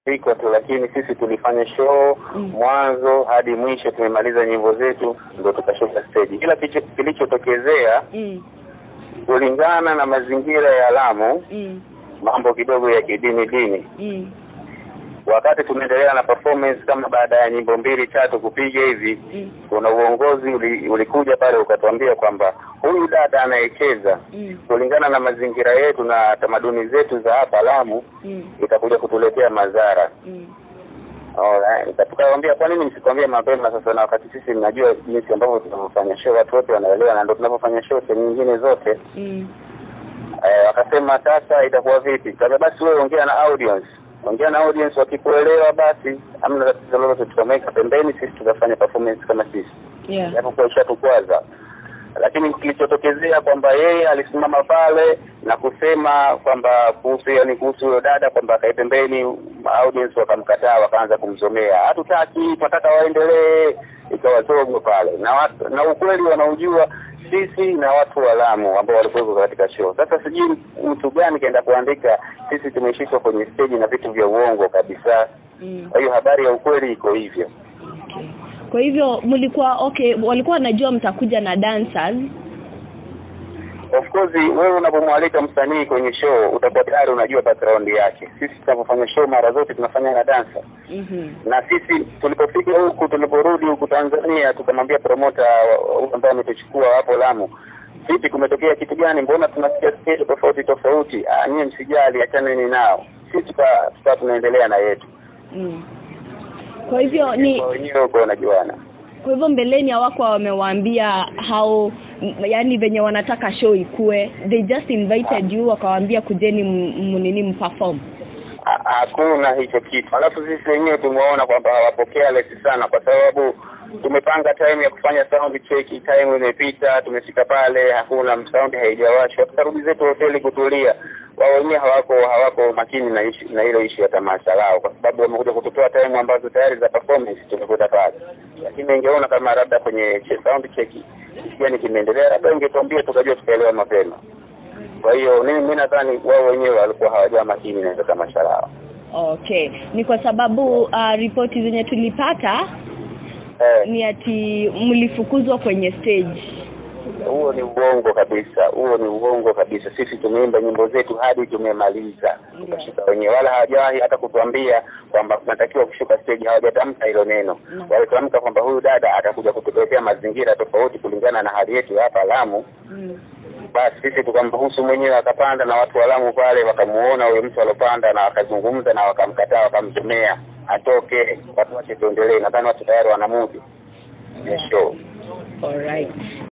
iko tu, lakini sisi tulifanya show Mm. mwanzo hadi mwisho, tumemaliza nyimbo zetu ndo tukashuka stage. Kila kicho- kilichotokezea Mm. kulingana na mazingira ya Lamu, Mm. mambo kidogo ya kidini dini. Mm. Wakati tunaendelea na performance, kama baada ya nyimbo mbili tatu kupiga hivi, Mm. kuna uongozi uli, ulikuja pale ukatuambia kwamba huyu dada anayecheza Mm. kulingana na mazingira yetu na tamaduni zetu za hapa Lamu Mm. itakuja kutuletea madhara. Mm. Alright. Tukawaambia kwa nini msikwambie mapema sasa, na wakati sisi mnajua jinsi ambavyo tunavyofanya show, watu wote wanaelewa, na ndio tunavyofanya show sehemu nyingine zote. Mm. Eh, wakasema sasa itakuwa vipi? Kaza basi wewe ongea na audience, ongea na audience, wakikuelewa basi hamna tatizo lolote, tukamweka pembeni, sisi tukafanya performance kama sisi, Yeah. japokuwa ishatukwaza lakini kilichotokezea kwamba yeye alisimama pale na kusema kwamba kuhusu yani kuhusu huyo dada kwamba akae pembeni, audience wakamkataa, wakaanza kumzomea, hatutaki, tunataka waendelee, ikawa zogo pale, na watu, na ukweli wanaojua sisi na watu wa Lamu ambao walikuwepo katika show. Sasa sijui mtu gani kaenda kuandika sisi tumeshikwa kwenye stage na vitu vya uongo kabisa. Mm. Kwa hiyo habari ya ukweli iko hivyo. Okay. Kwa hivyo mlikuwa okay, walikuwa wanajua mtakuja na dancers. Of course wewe unapomwalika msanii kwenye show utakuwa tayari unajua background yake. Sisi tunapofanya show mara zote tunafanya na dancer. Mhm. Na sisi tulipofika huku tuliporudi huku Tanzania tukamwambia promoter huyu ambaye ametuchukua hapo Lamu. Vipi kumetokea kitu gani? Mbona tunasikia stage tofauti tofauti? Ah, nyie msijali, achaneni nao. Sisi tuka tuka tunaendelea na yetu. Mm. Kwa hivyo ni Kwa wenyewe huko wanajuana. kwa hivyo mbeleni hawakuwa wamewaambia hao yani venye wanataka show ikue they just invited you wakawaambia kujeni m- m- nini mperform Ha- hakuna hicho kitu. Alafu sisi wenyewe tumeona kwamba hawapokea lesi sana, kwa sababu tumepanga time ya kufanya sound check, time imepita, tumefika pale hakuna sound haijawashwa, tukarudi zetu hoteli kutulia. Wao wenyewe hawako hawako makini na ishi, na hilo ishi ya tamasha lao, kwa sababu wamekuja kututoa time ambazo tayari za performance tumekuta pale, lakini ingeona kama labda kwenye che- sound check kitu gani kimeendelea, labda ingetuambia tukajua tukaelewa mapema. Kwa hiyo mimi mimi nadhani wao wenyewe walikuwa hawajawa makini na hilo tamasha lao. okay ni kwa sababu uh, ripoti zenye tulipata Eh, ni ati mlifukuzwa kwenye stage huo ni uongo kabisa, huo ni uongo kabisa. Sisi tumeimba nyimbo zetu hadi tumemaliza, tukashika wenyewe, wala hawajawahi hata kutuambia kwamba tunatakiwa kushuka stage. Hawajatamka hilo neno, Mm. walitamka kwamba huyu dada atakuja kutuletea mazingira tofauti kulingana na hali yetu ya hapa Lamu. mm. Basi sisi tukamruhusu mwenyewe akapanda, na watu wa Lamu pale wakamuona huyo mtu alopanda, na wakazungumza na wakamkataa, wakamzomea atoke, watu wache tuendelee. Nadhani watu tayari wanamudi ya show. Alright.